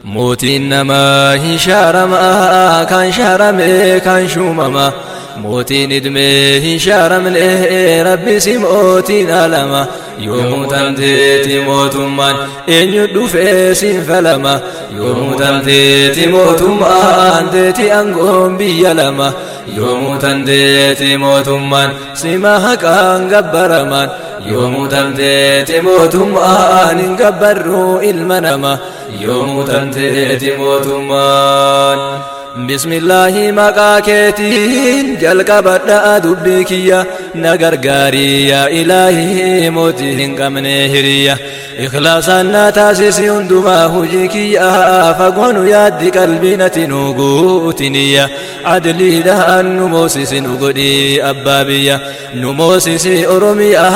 mootiin namaa hin shaaramaa kan shaaramee kan shuumamaa mootiin idmee hin shaaramne rabbisi mootiin alama yoomuu tamteeti mootummaan eenyu dhufee siin falama yoomuu tamteeti mootummaan teeti angoon biyya lama yoomuu tamteeti mootummaan sima haqaan gabbaramaan yoomuu tamteeti mootummaan hin gabbarruu ilma nama yoomuu tamteeti mootummaan بسم الله مقاكيتين جلق بدأ دبكية نغرغاري يا إلهي موتين قمني هرية إخلاصا نتاسس يندما هجيكية فقون يد قلبنا تنوغوتنية عدلي لها نموسس نغدي أبابية نموسس أرمية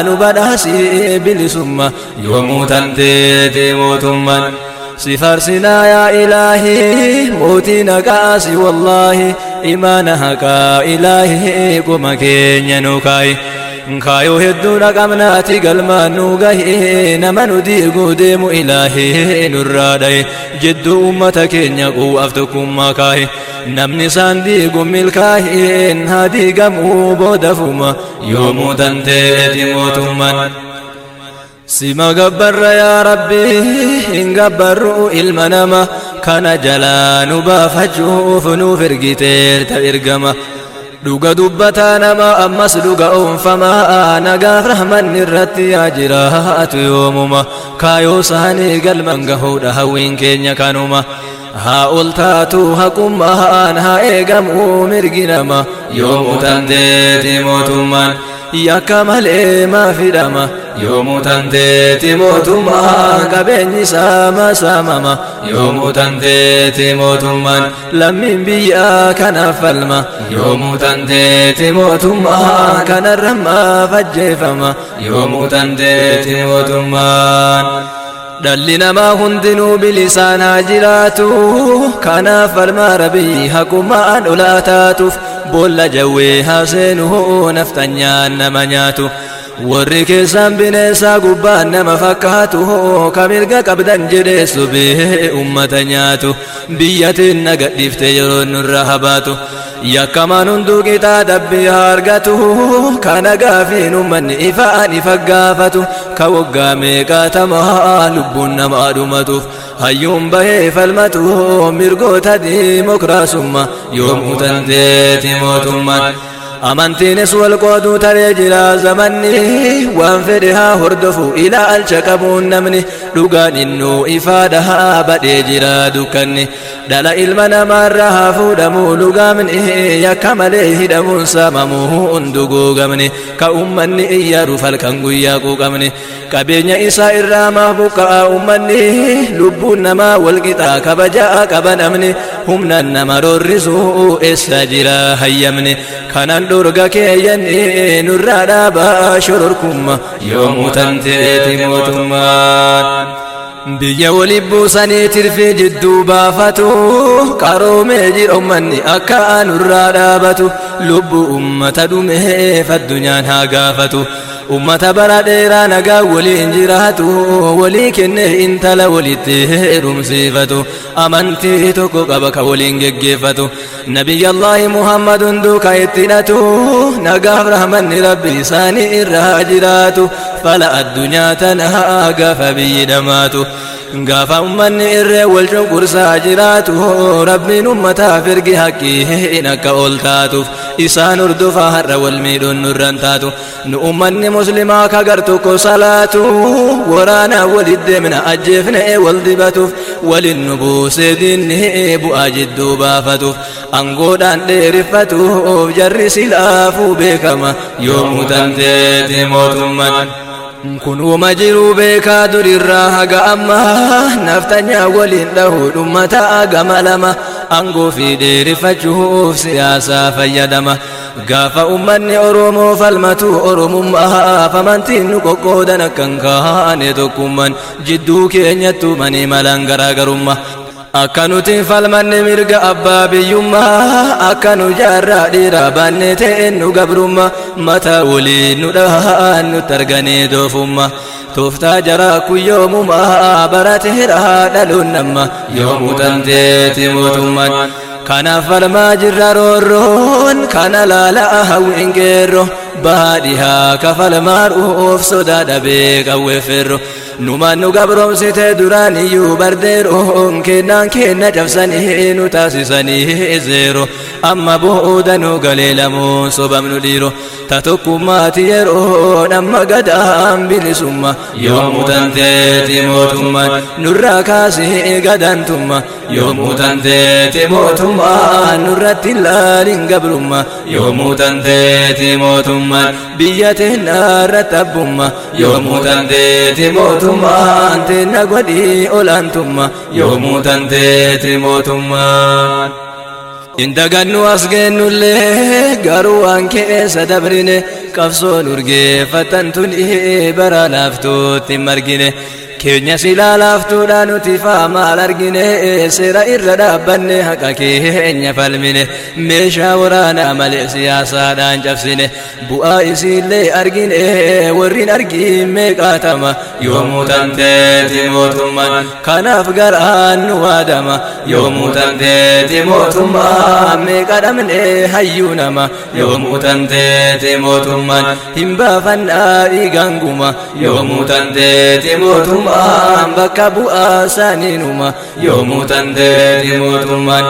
نبناسي بالسمة يوم تنتي موتمان سفرسنا يا إلهي موتنا كاسي والله إيمانها كا إلهي قم كينيا نوكاي kaayoo hedduu dhaqabnaati galmaan nu gahe nama nu diiguu deemu ilaahee nurraa dhaye jidduu ummata keenya quu'aaf tokkummaa kaahe namni isaan diigu milkaa'een haa diigamuu boodafuma yoomuu danteeti mootummaan sima gabbarra yaa rabbi hin gabbarru ilma nama kana jalaa nu baafachuuf nuuf ergiteerta ergama dhuga dubbataa nama ammas dhuga oonfamaa nagaaf rahmanni irratti yaa jiraatu yoomuma kaayoo isaanii galman gahuudha hawwiin keenya kanuma haa ol taatu haqummaan haa eegamuu mirgi nama yoomuu tanteeti mootummaan yakka malee maa fidhama yoomuu tanteeti mootummaan qabeenyi saama saamama yoomuu tanteeti mootummaan lammiin biyyaa kanaaf falma yoomuu tanteeti mootummaan kanarra maaf ajjeefama yoomuu tanteeti mootummaan dhalli namaa hundinuu bilisaan haa jiraatu kanaaf falmaa rabbii haqummaan olaa taatuuf boolla jawwee haa seenuu naftanyaan nama nyaatu warri keessaan bineensaa gubbaan nama fakkaatu ka mirga qabdan jedhee subee ummata nyaatu biyyatiin nagadhiifte yeroo nurra habaatu yakkamaan hunduu qixaa dabbii haa argatu kana gaafiin ummanni ifaan ifa gaafatu ka waggaa meeqaatamaa lubbuun namaa dhumatuuf hayyuun bahee falmatu mirgoota diimokiraasummaa yoomuu tanteeti mootummaan amantiinis wal qooduu taree jira zamanni waan fedhe haa hordofu ilaalcha qabuun namni dhugaan innuu ifaadha haa badhee jira dukkanni dhala ilma namaarra haa fuudhamuu lugaamni yakka malee hidhamuun saamamuu hundu guugamni ka ummanni iyyaruuf halkan guyyaa quuqamni qabeenya isaa irraa maaf buqqa'a ummanni lubbuun namaa walqixaa kabajaa qaba namni humnaan nama roorrisuu eessa jira hayyamni kanan dhorga keeyyanni nurraa dhaabaa shororkumma yoomuu tanteeti mootummaan biyya wali buusanii tirfii jidduu baafatu qaroomee jira ummanni akka nurraa dhaabatu lubbuu ummata dhumeef addunyaan haa gaafatu ummata bara dheeraa nagaa waliin jiraatu walii kennee intala walitti heerumsiifatu amantii tokko qaba ka waliin geggeeffatu nabiyyallaahi muhammadun duuka ittidhatu nagaaf rahmanni rabbi isaanii irraa jiraatu fala addunyaa tanaa gaafa biyyi dhamaatu gaafa ummanni irree wal cunqursaa jiraatu rabbiin ummataaf ergi haqqiin akka ol taatuuf isaan hordofaa har'a wal miidhuun nurran taatu nu ummanni muslimaa kagar tokko salaatu waraanaa walit deemna ajjeefne wal dibatuuf walin nu buusee diinni bu'aa jidduu baafatuuf angoodhaan dheeriffatuuf jarri silaafuu beekama yoomuu tanteeti mootummaan kun uuma jiruu beekaa durirraa haga ammaa naftanyaa waliin dhahuu dhummataa gama lama angoo fi dheerifachuuf siyaasaa fayyadama gaafa ummanni oromoo falmatu oromummaa amantiin nu qoqqoodan akkan kaane tokkummaan jidduu keenyattu manii malaan garaagarummaa akka nuti falmanne mirga abbaa biyyummaa akka nu jaarraa dhiiraa baannee ta'een nu gabrummaa mataa waliin nu dhahaan nutti arganii doofummaa tooftaa jaraa kun yoomumaa barateera dhaluun nama yoomuu tanteeti mootummaan kanaaf falmaa jirra roorroon kana laalaa hawwiin geerroo baadhiyaa kafalmaadhuuf sodaa dhabee qawweefferro numaan nu gabroomsite duraan iyyuu bardeeroon kennaan kenna cabsanii nu taasisanii zeero amma booda nu galee lamuun sobamnu dhiiro ta tokkummaati yeroon amma gadaan bilisumma yoomuu tanteeti mootummaan nurraa kaasee gadantumma yoomuu tanteeti mootummaan nurratti laalin gabrumma yoomuu tanteeti mootummaan biyya teennaarratti abbumma yoomuu tanteeti mootummaan teenna godhii olaantumma yoomuu tanteeti mootummaan indagannu as geennullee garuu waan keessa dabrine qabsoon urgeeffatan tuni bara laaftuutti hin margine keenya silaa laaftuudha nuti faamaal argine seera irra dhaabbanne haqa keenya falmine meeshaa waraanaa malee siyaasaadhaan cabsine bu'aa isiillee argine warrin argin meeqaatama yoomuu tanteeti mootummaan kanaaf garaan nu waadama yoomuu tanteeti mootummaan meeqa dhabne hayyuu nama yoomuu tanteeti mootummaan hin baafannaa dhiiganguma yoomuu tanteeti mootummaan mootummaan bakka bu'aa isaaniinuma yoomuu tanteeti mootummaan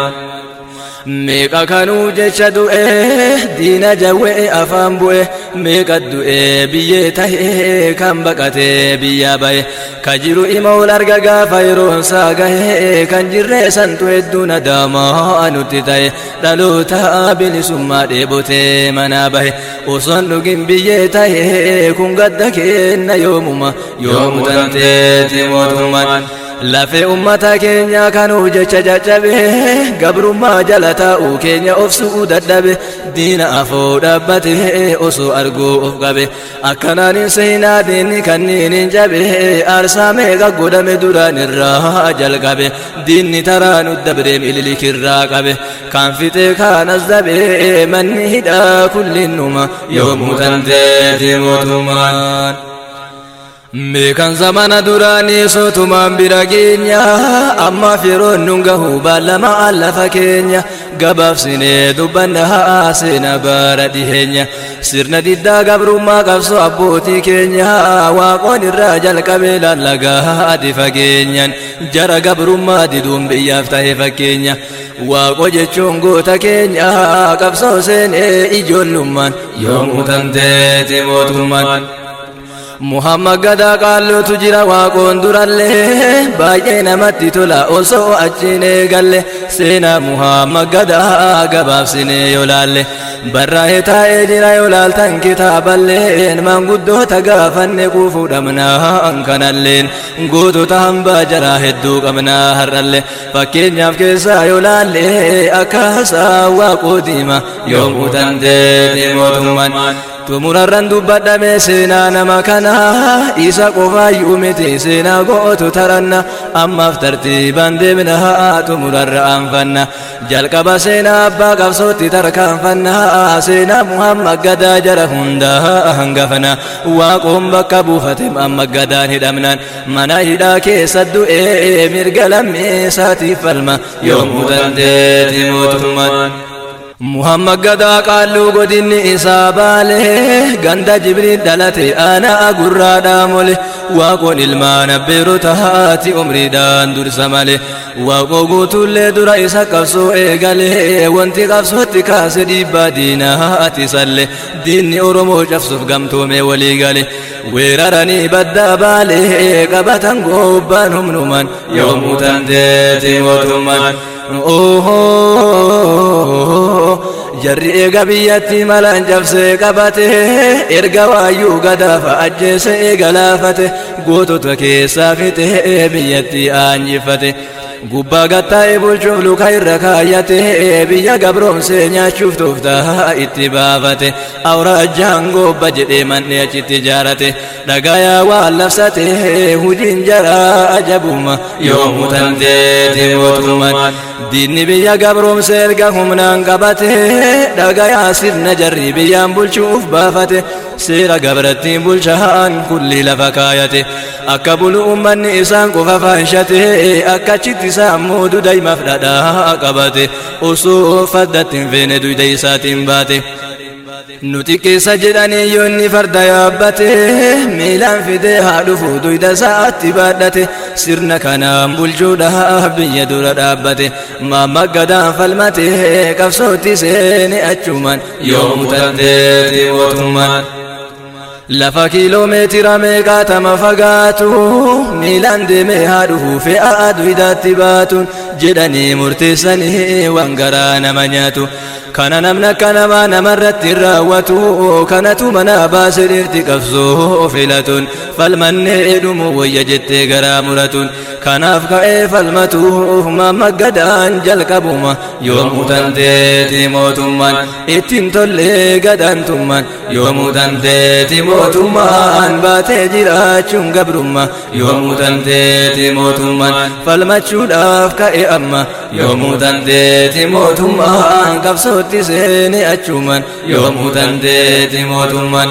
meeqa kanuu jecha du'e diina jawwee afaan bu'e meeqa du'e biyyee tahee kan baqatee biyyaa bahe ka jiru ima ol arga gaafa yeroon isaa gahe kan jirree santu hedduu nadaamaa nutti ta'e dhaloota bilisummaa dheebotee manaa bahe osoon dhugin biyyee tahee kun gadda kenna yoomuma yoomuu tanteeti mootummaan lafee ummata keenya kanuu jecha caccabe gabrummaa jala taa'uu keenya of su'uu dadhabe diina afoo dhaabbate osoo arguu of qabe akkanaan hin seenaa diinni kanniin hin cabe aarsaa meeqa godhame duraan irraa jalqabe diinni taraa nu dabre mililikirraa qabe kan fixee kaanas dabe manni hidhaa kullinnuma yoomuu tanteeti mootummaan. Meekan zamana duraanii sotumaan bira geenya amma firoon nun gahu baalamaa lafa keenya gabaabsinee dubbanna haa seena bara dhiheenya sirna diddaa gabrummaa qabsoo abbootii keenya waaqoon irraa jalqabee lallagaa adi fageenyan jara gabrummaa diduun biyyaaf ta'e fakkeenya waaqo jechuun goota keenya qabsoo seenee ijoollummaan yoomuu tanteeti mootummaan. Muhammad gadaa qaalluutu jira waaqoon durallee baay'ee namatti tola osoo achiin eegalle seenaa Muhammad gadaa gabaabsinee yoo laalle barraa'ee taa'ee jira yoo laaltan kitaaballeen maanguddoota gaafanne quufuu dhabnaan kanalleen gootota hambaa jaraa hedduu qabnaa har'alle fakkeenyaaf keessaa yoo laalle akka haasaa waaqoo diima yoomuu tanteeti mootummaan. Tumurarran dubbadhame seenaa nama kana isa qofaayyuu miti seenaa gootu taranna ammaaf tartiibaan deemna tumurarra aanfanna jalqaba seenaa abbaa qabsootti tarkaanfanna seenaa muhammad gadaa jara hundaa hangafana waaqoon bakka buufate amma gadaan hidhamnaan mana hidhaa keessa du'ee mirga lammeessaatiif falma yoomuu dandeeti mootummaan. Muhammad gadaa qaalluu godinni isaa baale ganda jibriil dhalate aanaa gurraadhaa mole waaqoon ilmaan abbeerota haati umriidhaan dursa male waaqoo guutuullee dura isa qabsoo eegale wanti qabsootti kaase dhiibbaa diinaati salle diinni oromoo cabsuuf gamtoome walii gale weeraranii baddaa baale qabatan gobbaan humnuman yoomuu tanteeti mootummaan. jarri eega biyyatti malaan cabsee qabate erga waayyuu gadaafa ajjeese eega laafate gootota keessaa fixe biyyatti aanjifate gubbaa gattaa'e bulchuuf luka irra kaayyate biyya gabroomsee nyaachuuf tooftaa itti baafate awraajjaan gobba jedhee man'ee achitti ijaarate dhagayaa waan labsate hujiin jaraa ajabuma yoomuu tanteeti mootummaan diinni biyya gabroomsee erga humnaan qabate dhagayaa sirna jarri biyyaan bulchuuf baafate seera gabrattiin bulchaan kulli lafa kaayate akka bulu ummanni isaan qofa faanshate akkachitti isaan moodu daa'imaaf dhadhaa qabate osoo faddatti hin feene duyda isaatiin baate. nuti keessa jedhanii yoonni farda yaabbate miilaan fidee haa dhufu duyda isaatti baadhate sirna kanaan bulchuudhaaf biyya dura dhaabbate maamaggadaan falmate qabsootti seene achumaan yoomuu tanteeti mootummaan. lafa kiiloomeetira meeqaatama fagaatu miilaan deemee haa dhufu fe'aa duydaatti baatuun jedhanii murteessanii waan garaa nama nyaatu kana namni akka namaa namarratti raawwatu kanatu mana baase dhirti qabsoo filatuun falmannee dhumu wayya jettee garaa muratuun kanaaf ka'ee falmatuuf maamaggadaan jalqabuma yoomuu tanteeti mootummaan ittiin tollee gadaantummaan yoomuu tanteeti mootummaan baatee jiraachuun gabrummaa yoomuu tanteeti mootummaan falmachuudhaaf ka'e amma yoomuu tanteeti mootummaan qabsootti seene achumaan yoomuu tanteeti mootummaan.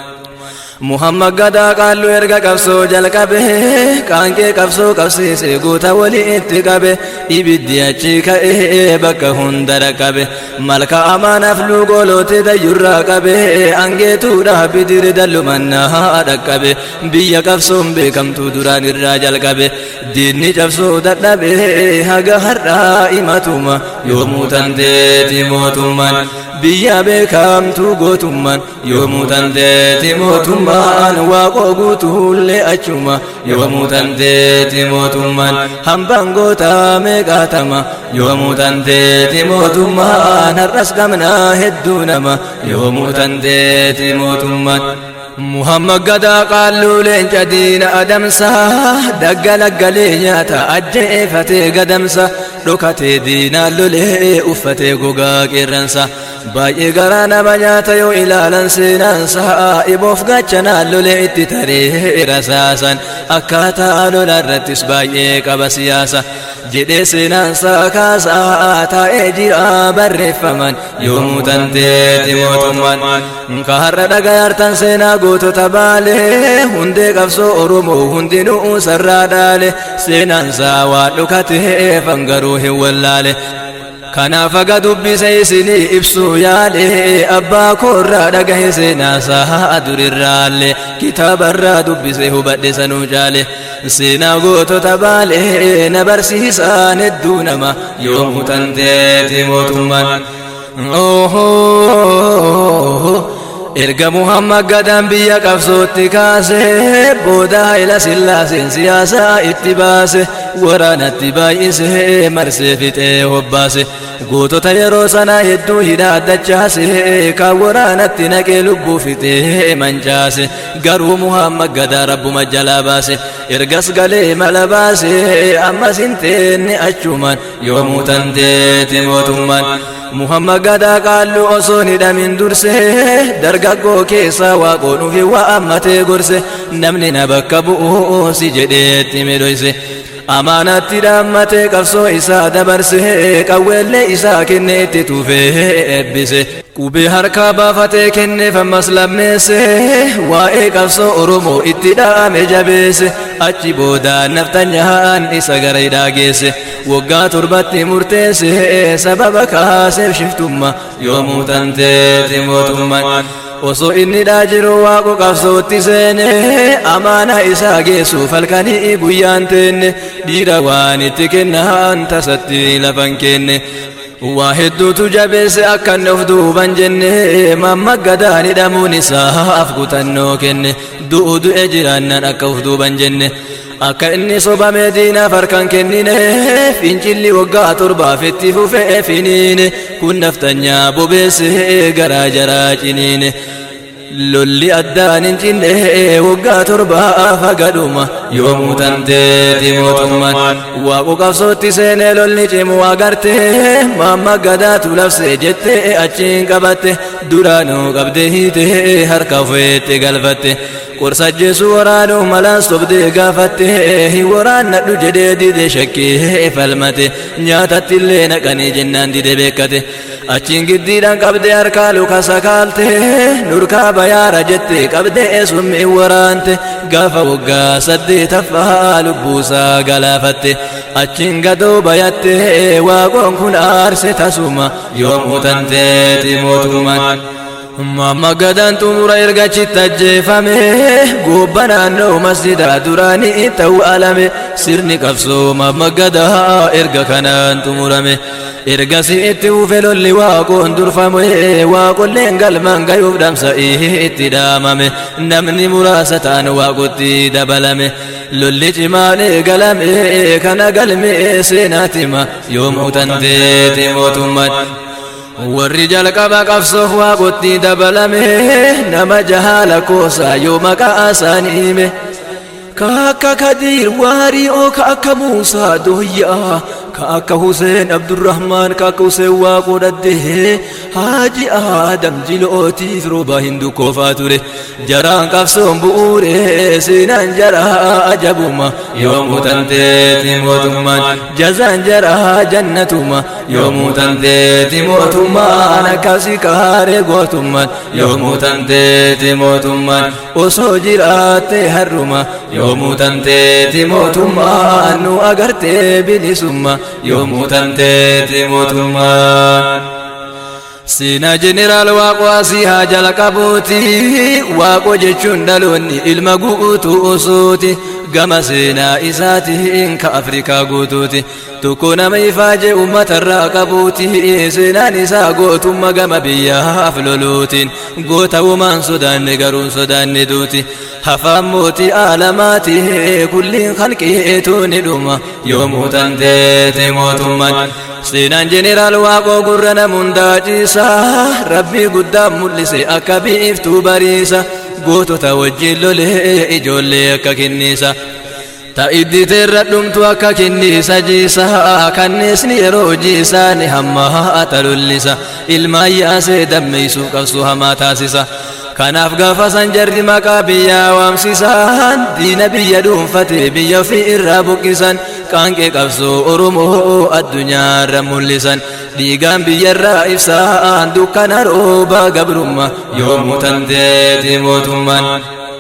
muhammad gadaa qaallu erga qabsoo jalqabe qaanqee qabsoo qabsiise guuta walitti qabe ibiddi achi ka'ee bakka hunda dhaqqabe malka amaanaaf luugoloote dayyurraa qabe angeetuudhaaf bidiri dallumannaa dhaqqabe biyya qabsoon beekamtuu duraan irraa jalqabe diinni cabsoo dadhabe haga har'aa imatuma yoomuu tanteeti mootummaan biyya beekamtuu gootummaan yoomuu tanteeti mootummaan waaqoo guutuullee achuma yoomuu tanteeti mootummaan hambaan gootaa meeqaatama yoomuu tanteeti mootummaan har'as qabnaa hedduu nama yoomuu tanteeti mootummaan. muhammad gadaa qaalluu leenca diina adamsa daggalaggalee nyaata ajjeefatee gadamsa dhokatee diinaan lolee uffatee gogaa qeerransa baay'ee garaa nama nyaata yoo ilaalan seenaansa iboof gachanaan lolee itti taree rasaasan akkaataa lola irrattis baay'ee qaba siyaasa jedhee seenaansa kaasaa taa'ee jira barreeffaman yoomuu tanteeti mootummaan ka har'a dhagayaartan seenaa gootota baale hundee qabsoo oromoo hundinuu sarraa dhaale seenaansaa waan dhukatee fangaruu hin wallaale kanaaf aga dubbise isinii ibsuu yaale abbaa koorraa dhagahe seenaasaa durirraalle kitaabarraa dubbise hubadhe sanuu caale seenaa gootota baale na barsiisaan hedduu nama yoomuu tanteeti mootummaan erga muhammad gadaan biyya qabsootti kaase booda haila sillaaseen siyaasaa itti baase waraanatti baay'ise marsee fixee hobbaase gootota yeroo sanaa hedduu hidhaaddachaase kan waraanatti naqee lubbuu fixee mancaase garuu muhammad gadaa rabbuma jalaa baase ergas galee mala baase ammas hin teenne achumaan yoomuu tanteeti mootummaan muhammad gadaa qaallu osoo hin hidhamin durse dargaggoo keessaa waaqoo dhufi waa ammatee gorse namni na bakka bu'u si jedheetti midhoyse amaanatti dhaammatee qabsoo isaa dabarse qawweellee isaa kenne itti tuufee eebbise qubee harkaa baafatee kenneef ammas lammeesse waa'ee qabsoo oromoo itti dhaame jabeesse achi boodaan naftanyaan isa gara hidhaa geesse waggaa torbatti murteesse sababa kaaseef shiftummaa yoomuu tanteeti mootummaan osoo inni dhaa jiru waaqo qabsootti seene amaana isaa geessuuf halkanii guyyaan teenne dhiira waan itti kennaan tasatti lafan kenne waa hedduutu jabeesse akka inni of duuban jenne mamma gadaan hidhamuun isaaf kutannoo kenne du'u du'e jiraannan akka of duuban jenne akka inni sobamee diinaaf harkan kennine fincilli waggaa torbaaf itti fufee finiine kun naftanyaa bobeesse garaa jaraa ciniine lolli addaan hin cinne waggaa torbaa fagadhuma yoomuu tanteeti mootummaan waaqu qabsootti seenee lolli cimu agarte maamma gadaatu labse jette achiin qabatte duraanuu qabde hiite harka ofeetti galfatte qorsa ajjeesuu waraanuu malaan sobdee gaafatte hin waraannadhu jedhee dide shakkee falmate nyaatatti illee naqanii jennaan dide beekkate achiin giddiidhaan qabdee harkaa luka sakaalte nurkaa bayaara jette qabdee summi waraante gaafa waggaa saddeetaffaa lubbuusaa galaafatte achiin gadoo bayatte waaqoon kun aarse tasuma yoomuu tanteeti mootummaan Mamma gadaan xumura ergachitti ajjeefame gobba naannoo masjidaa duraanii ta'uu alame sirni qabsoo mamma gadaa erga kanaan xumurame ergasi itti ufe lolli waaqoon durfame waaqolleen galmaan gayuuf dhamsa'ii itti dhaamame namni muraasa ta'an waaqotti dabalame lolli cimaan eegalame kana galme seenaatima yoomuu tanteeti mootummaan warri jalqaba qabsoof waaqotti dabalame nama jahaala koosaa yoo maqaa isaanii hime ka akka kadiir waarii oo ka akka muusaa dooyyaa ka akka huseen abdurrahmaan ka akka huseen waaqoo dhaddee haaji aadam jilootiif rooba hindu koofaa ture jaraan qabsoon bu'uure seenaan jaraa ajabuma yoomuu tanteeti mootummaan jazaan jaraa jannatuma yoomuu tanteeti mootummaan akkasi kaaree gootummaan yoomuu tanteeti mootummaan osoo jiraatte harruma yoomuu tanteeti mootummaan nu agartee bilisumma yoomuu tanteeti mootummaan. Seenaa jeneraal waaqoo asii haa jalqabuuti waaqoo jechuun dhaloonni ilma guutuu osooti gama seenaa isaatiin ka Afrikaa guutuuti tokko nama ifaajee uummatarraa qabuuti seenaan isaa gootummaa gama biyyaaf loluutiin goota uumaan sodaanne garuun sodaanne duuti hafaan mootii aalamaati kulliin halqeetu ni dhuma yoomuu tanteete mootummaan seenaan jeneraal waaqoo gurra namundaa ciisa rabbii guddaa mul'ise akka biiftuu bariisa gootota wajjin lolee ijoollee akka kenniisa ta'iddi teerra dhumtu akka kenniisa jiisa kanneesni yeroo jiisaani hamma haata lollisa ilmaan yaasee dammeeysuu qabsu hamaa taasisa kanaaf gaafa san jarri maqaa biyyaa waamsisan diina biyya dhuunfate biyya ofii irraa buqqisan qaanqee qabsoo oromoo addunyaarra mul'isan dhiigaan biyyarraa ibsaan dukkana rooba gabrummaa yoomuu tanteeti mootummaan.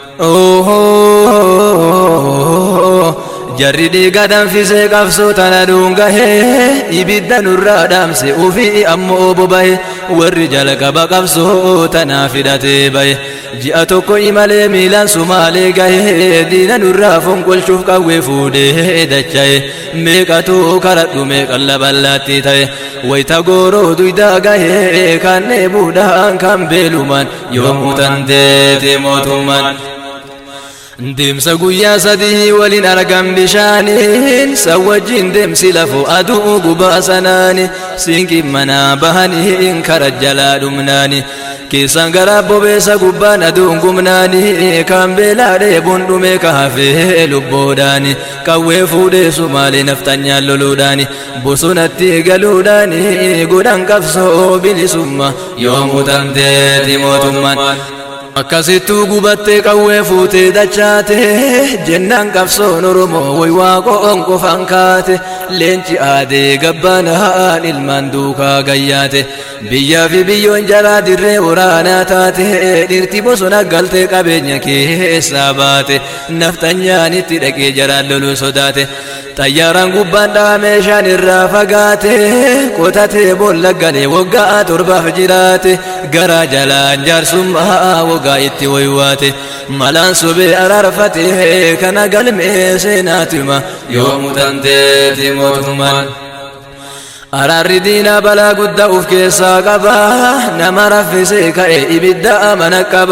jarri dhiiga danfisee qabsoo tana dhuungahee ibidda nurraa dhaamse ufii ammoo bobahe warri jalqaba qabsoo tanaa fidhatee bahe ji'a tokko imalee miilaan sumaalee gahee diina nurraa fonqolchuuf qawwee fuudhee dachaye meeqatu karadhu meeqan laballaatti ta'e wayita gooroo duydaa gahee kan dheebuudhaan kan beelumaan yoomuu tanteete mootummaan Deemsa guyyaa sadii waliin argan bishaaniin san wajjin deemsi lafoo aduu gubaa sanaani siinqin manaa bahaniin kara jalaa dhumnaani keessan gara bobeessa gubbaan aduun gumnaani kan beelaa dheebuun dhume ka hafee lubboodhaani qawwee fuudhee sumaalee naftanyaan loluudhaani bosonatti galuudhaani godhan qabsoo bilisummaa yoomuu tanteeti mootummaan akkasittuu gubattee qawwee fuutee dachaate jennaan qabsoon oromoo way waaqoon qofaan kaate leenci aadee gabbaanaan ilmaan duukaa gayyaate biyyaa fi biyyoon jalaa dirree waraanaa taate dhirti bosona galtee qabeenya keessaa baate naftanyaan itti dhaqee jaraan loluu sodaate xayyaaraan gubbaan dha'a meeshaan irraa fagaate qotatee boolla galee waggaa torbaaf jiraate garaa jalaan jaarsummaa waggaa itti waywaate malaan sobee araarfate kana galmee seenaatima yoomuu tanteeti mootummaan. Araarri diinaa balaa guddaa uf keessaa qaba nama raffisee ka'e ibidda amana qaba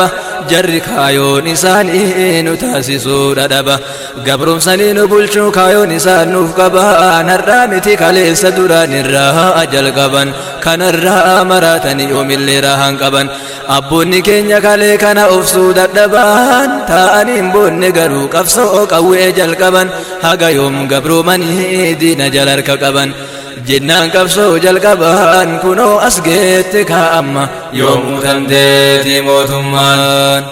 jarri kaayoon isaanii nu taasisuu dhadhaba gabrumsanii nu bulchuu kaayoon isaan nuuf qaban har'aa miti kaleessa duraan irraa jalqaban kanarraa maraatanii yoomillee raahan qaban abboonni keenya kalee kana obsuu dadhaban ta'aniin boonne garuu qabsoo qawwee jalqaban haga yoom gabroomanii diina jala harka qaban jennaan qabsoo jalqaban kunoo as geette kaa'amma yoomuu dandeeti mootummaan.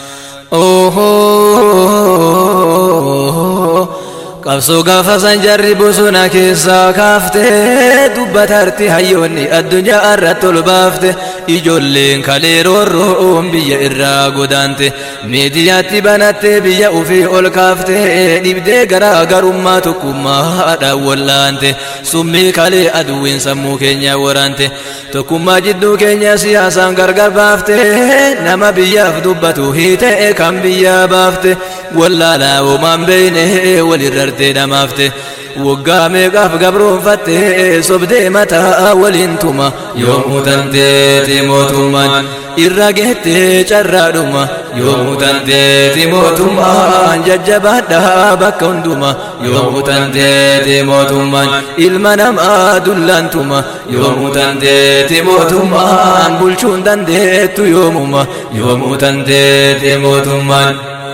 qabsoo gaafa san jarri bosona keessaa kaaftee dubbatarti hayyoonni addunyaa irratti ol baafte ijoolleen kalee roorroon biyya irraa godaante miidiyaatti banattee biyya ufii ol kaafte dhibdee garaa garummaa tokkummaadhaan wallaante summii kalee aduwwiin sammuu keenya waraante tokkummaa jidduu keenya siyaasaan gargar baafte nama biyyaaf dubbatu hiitee kan biyyaa baafte wallaalaa homaan beeyne walirrartee dhamaafte waggaa meeqaaf gabroonfatte sobdee mataa waliin tuma yoomuu tanteeti mootummaan irra geettee carraadhuma yoomuu tanteeti mootummaan jajjabaadhaa bakka hunduma yoomuu tanteeti mootummaan ilma namaa dullaantuma yoomuu tanteeti mootummaan bulchuun dandeettu yoomuma yoomuu tanteeti mootummaan.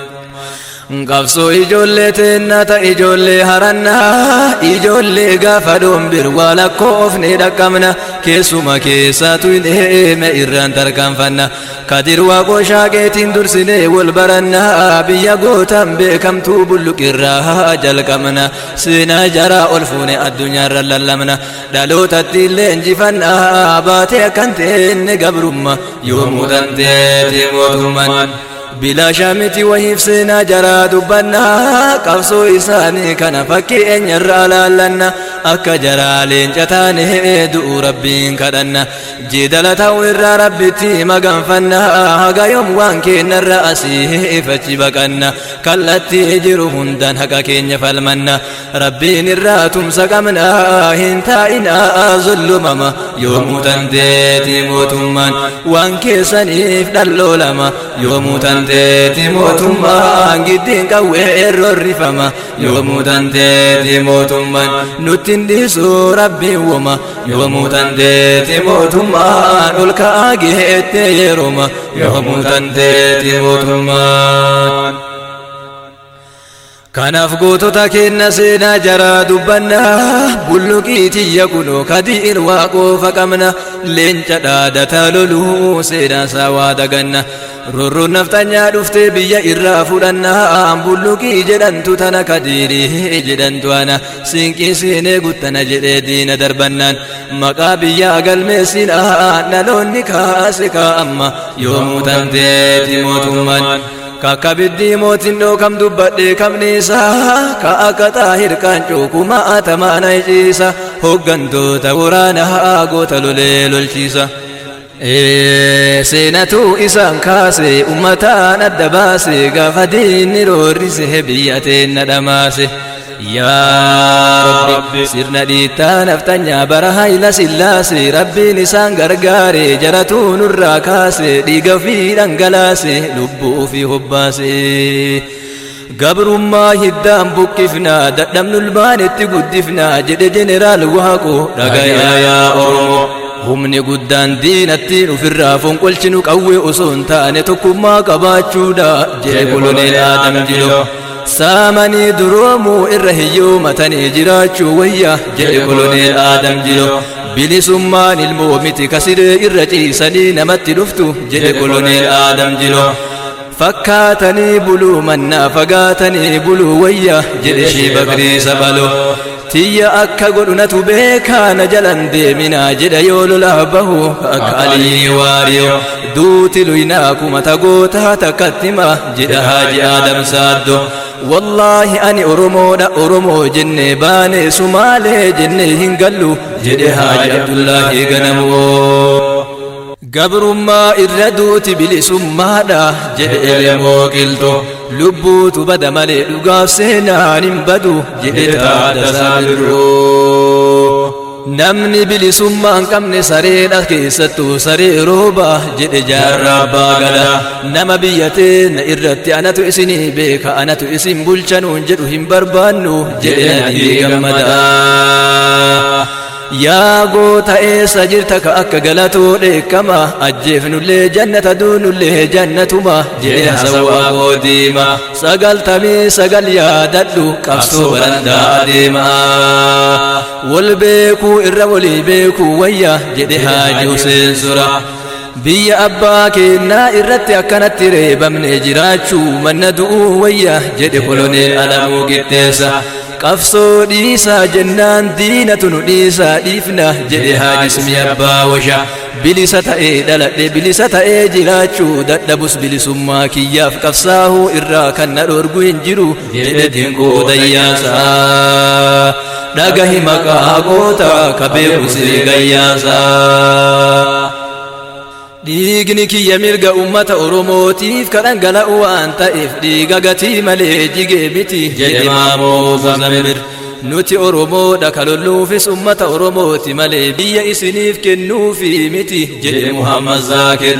qabsoo ijoollee teennata ijoollee harannaa ijoollee gaafa dhombir waa lakkoofne dhaqqabna keessuma keessatu hin eeme irraan tarkaanfanna kadir waaqoo shaaqeetiin dursinee wal barannaa biyya gootan beekamtuu bulluqirraa jalqabna seenaa jaraa ol fuune addunyaarra lallabna dhalootatti illee injifannaa baatee akkan teenne gabrumma yoomuu dandeeti mootummaan bilaashaa miti wahiif seenaa jaraa dubbannaa qabsoo isaanii kana fakkii eenyarraa laallanna akka jaraa leenca taane du'u rabbiin kadhanna jeedala ta'u irraa rabbitti maganfanna haga yoom waan keenyarra asii fachi baqanna kallattii jiru hundaan haqa keenya falmanna rabbiin irraa tumsa qabna hin taa'inaa zullumama yoomuu dandeeti mootummaan waan keessaniif dhalloolama yoomuu dandeeti mootummaan giddiin qawwee roorrifama yoomuu dandeeti mootummaan nuttiin dhiisuu rabbiin woma yoomuu dandeeti mootummaan ol ka'aa geettee yerooma yoomuu dandeeti mootummaan. kanaaf gootota kenna seenaa jaraa dubbanna bulluqii tiyya kunoo kadiin waaqoofa qabna leenca dhaadataa loluu seenaa isaa waa daganna rorroon naftanyaa dhuftee biyya irraa fudhannaa bulluqii jedhantu tana kadiirii jedhantu ana siinqii siinee guttana jedhee diina darbannaan maqaa biyyaa galmeessinaa dhaloonni kaase kaa'amma yoomuu tanteeti mootummaan kakka biddii mootin dhookam dubbadhe kabniisa ka akka xaahir qaancoo kuma atamaana iciisa hoggantoota waraanaa goota lolee lolchiisa seenatu isaan kaase ummataan adda baase gaafa diinni roorrise biyya teenna dhamaase yaa rabbi sirna dhiittaa naftanyaa bara hayla sillaase rabbiin isaan gargaare jaratuu nurraa kaase dhiiga fi dhangalaase lubbuu fi hobbaase gabrummaa hiddaan buqqifnaa dadhabnu ulbaanetti guddifnaa jedhe jeneraal waaqoo dhagayaa yaa oromoo humni guddaan diinattiin ufirraa fonqolchinu qawwee osoo hin taane tokkummaa qabaachuudha jedhe koloneel aadam jilo saamanii duroomuu irra hiyyoomatanii jiraachuu wayya jedhe koloneel aadam jilo bilisummaan ilmoo miti kasiree irra ciisanii namatti dhuftu jedhe koloneel aadam jilo fakkaatanii buluu mannaa fagaatanii buluu wayya jedhe shii bakrii sabalo tiyya akka godhunatu beekaana jalan deeminaa jedha yoo lolaa bahu akka alii waariyo duuti luynaa kuma tagootaa takkattima jedha haaji aadam saaddo wallaahi ani oromoodha oromoo jenne baane sumaalee jenne hin gallu jedhe haaji abdullaahi ganamoo gabrummaa irra duuti bilisummaadha jedhe elemoo qilxo lubbuutu bada malee dhugaaf seenaan hin badu jedhe taadasaa birroo namni bilisummaa hin qabne sareedha keessattuu saree rooba jedhe jaarraa abbaa gada nama biyyatee na irratti anatu isinii beeka anatu isin bulchanuun jedhu hin barbaannu jedhe nadhii gammada yaa goota eessa jirta ka akka galatoo dheekkama ajjeefnullee jannata duunullee jannatuma jedhe hasawaa goodiima sagaltamii sagal yaadadhu qabsoo barandaa adeema wal beekuu irra walii beekuu wayya jedhe haaji Huseen sura biyya abbaa keenyaa irratti akkanatti reebamne jiraachuu manna du'uu wayya jedhe koloneel alamuu qixxeessa qabsoo dhiisaa jennaan diinatu nu dhiisaa dhiifna jedhe haadismi abbaa washa bilisa ta'ee dhaladhe bilisa ta'ee jiraachuu dadhabus bilisummaa kiyyaaf qabsaahuu irraa kan na dhorgu hin jiru jedhe dinqoo dayyaasaa dhagahi maqaa goota ka beeku siree gayyaasaa dhiigni kiyya mirga ummata oromootiif ka dhangala'u waan ta'eef dhiiga gatii malee jigee miti jedhe maamoo zamir nuti oromoodha ka lolluufis ummata oromooti malee biyya isiniif kennuufi miti jedhe muhammad zaakir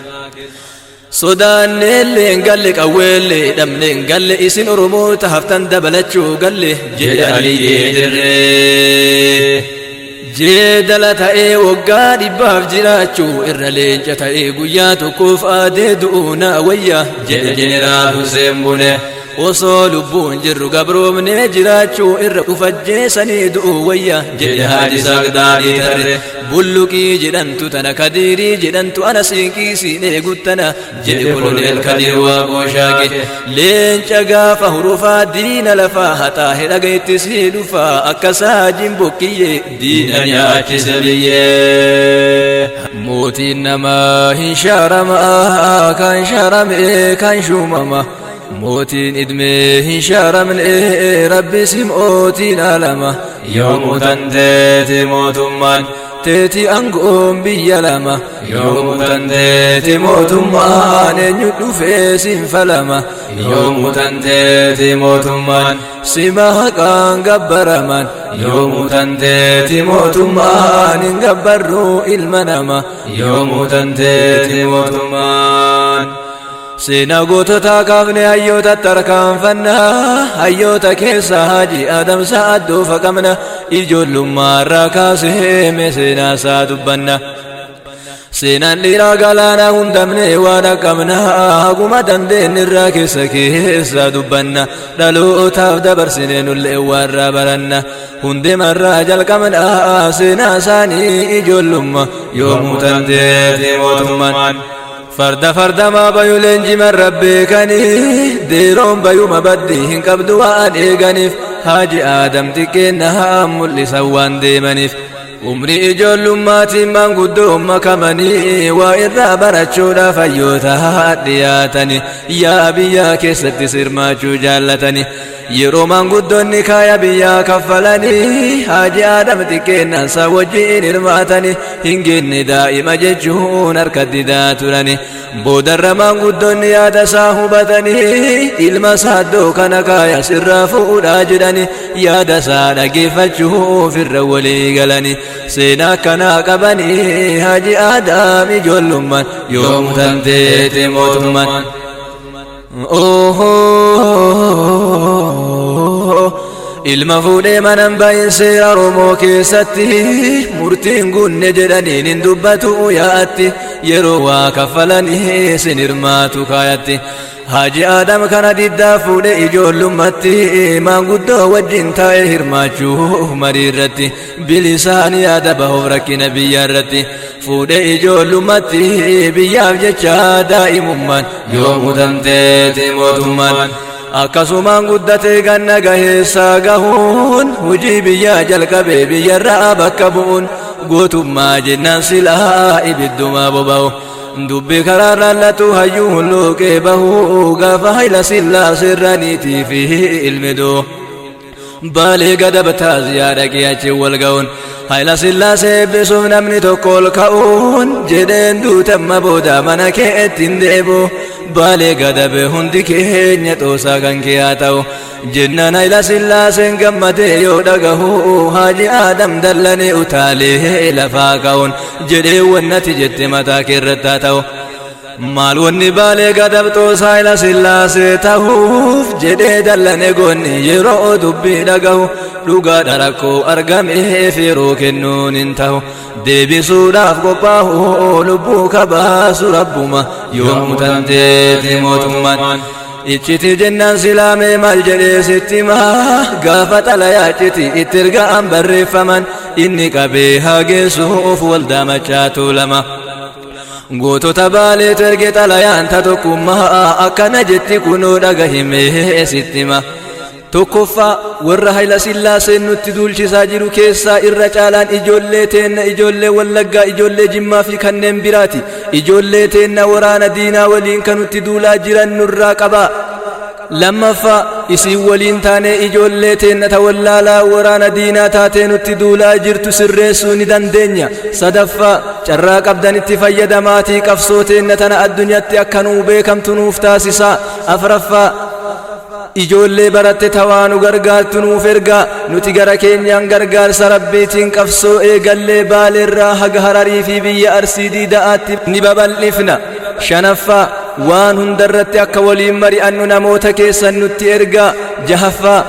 sodaanneellee hin galle qawweellee dhabne hin galle isin oromoota haftan dabalachuu galle jedhe aliyyee dirree jeedala ta'ee waggaa dhibbaaf jiraachuu irra leenca ta'ee guyyaa tokkoof aadee du'uu naa wayya jedhe jeneraal Hussein Bune osoo lubbuun jirru gabroomnee jiraachuu irra ufajjeessanii du'uu wayya jedhe haadhi sagdaadhii tarre bulluqii jedhantu tana kadiirii jedhantu ana siinqii siinee guttana jedhe koloneel kadiir waaqoo shaaqe leenca gaafa hurufaa diina lafaa haxaa hedhaga itti sii dhufaa akka saajin bokkiyyee diina nyaachise biyyee mootiin namaa hin shaaramaa kan shaarame kan shuumama mootiin idmee hin shaaramne rabbi sim'ootiin alama yoomuu tanteeti mootummaan teeti angoon biyya lama yoomuu tanteeti mootummaan eenyu dhufee sinfalama yoomuu tanteeti mootummaan sima haqaan gabbaraman yoomuu tanteeti mootummaan hin gabbarruu ilma nama yoomuu tanteeti mootummaan seenaa goototaa kaafne hayyoota tarkaanfannaa hayyoota keessa haji adamsa addoofa qabna ijoollummaarraa kaasee seenaa isaa dubbanna seenaan dhiiraa galaanaa hundamne waan akkabna haguma dandeenyirraa keessa keessa dubbanna dhalootaaf dabarsine nullee warraa baranna hundemarraa jalqabna seenaa isaanii ijoollumma yoomuu tanteeti mootummaan farda fardamaa bayu leenjiman rabbeekanii deeroon bayuma baddi hin qabdu waan eeganiif haaji aadam xiqqeennaa mul'isan waan deemaniif umrii ijoollummaatiin maanguddoo makamanii waa irraa barachuudhaaf hayyoota dhiyaatanii yaa biyyaa keessatti sirmaachuu jaallatanii yeroo maanguddoonni kaaya biyyaa kaffalanii haaji aadam xiqqeennansa wajjiin hirmaatanii hin genne daa'ima jechuun harka didaa turanii boodarra maanguddoonni yaada isaa hubatanii ilma saaddoo kana kaaya sirraa fuudhaa jedhanii yaada isaa dhageeffachuuf irra walii galanii seenaa akkanaa qabanii haaji aadaam ijoollummaan yoomuu tanteete mootummaan ilma fuudhee manan bayin seera oromoo keessatti murtiin gunne jedhaniin hin dubbatu yaa'atti yeroo waa kaffalanii sin hirmaatu kaayatti Haji Adam kana diddaa fuudhe ijoollummaatti maanguddoo wajjin taa'ee hirmaachuu marii irratti bilisaan yaada bahuuf rakkina biyya irratti fuudhe ijoollummaatti biyyaaf jecha daa'imummaan yoomuu tanteeti mootummaan akkasumaan guddatee ganna gaheessaa gahuun hujii biyyaa jalqabee biyyarraa bakka bu'uun gootummaa jennaan silaa ibiddumaa boba'u. dubbi karaa raallatu hayyuu hulluuqee bahuu gaafa hayla sillaasee irraniitii fi ilmidoo baalee gadabtaa ziyaada qiyaachi wal ga'uun hayla sillaasee eebbisuuf namni tokko ol ka'uun jedheen duutamma booda mana kee ittiin deebu baalee gadabe hundi keenya xoosaa kan kee haa ta'u jennaan hayla sillaaseen gammadee yoo dhagahu haaji aadam dallanee utaalee lafaa ka'uun jedhee wannati jette mataa keerratti haa ta'u maal wanni baalee gadabxoo saayila sillaasee ta'uuf jedhee dallane goonni yeroo dubbii dhagahu dhugaadha rakkoo argameef yeroo kennuun hin ta'u deebisuudhaaf qophaa'u lubbuu kabaasu rabbuma yoomuu tanteeti mootummaan icciti jennaan silaamee maal jedhee sitti maa gaafa xalayaa icciti itti erga'an barreeffaman inni qabee hageessuuf waldaa machaatu lama. gootota baaleetu erge xalayaan ta tokkummaa akkana jetti kunoo dhagahimee sittima tokkoffaa warra hayla sillaaseen nutti duulchisaa jiru keessaa irra caalaan ijoollee teenna ijoollee wallaggaa ijoollee jimmaa fi kanneen biraati ijoollee teenna waraana diinaa waliin kan nutti duulaa jiran nurraa qabaa lammaffaa isin waliin taanee ijoollee teenna ta wallaalaa waraana diinaa taatee nutti duulaa jirtu sirreessuu ni dandeenya sadaffaa carraa qabdanitti fayyadamaatii qabsoo teenna tana addunyaatti akka nuu beekamtu nuuf taasisaa afraffaa ijoollee baratte tawaa nu gargaartu nuuf ergaa nuti gara keenyaan gargaarsa rabbiitiin qabsoo eegallee baaleerraa haga hararii fi biyya arsii diida'aatti ni babal'ifna shanaffaa waan hundarratti akka waliin mari'annu namoota keessan nutti ergaa jahaffaa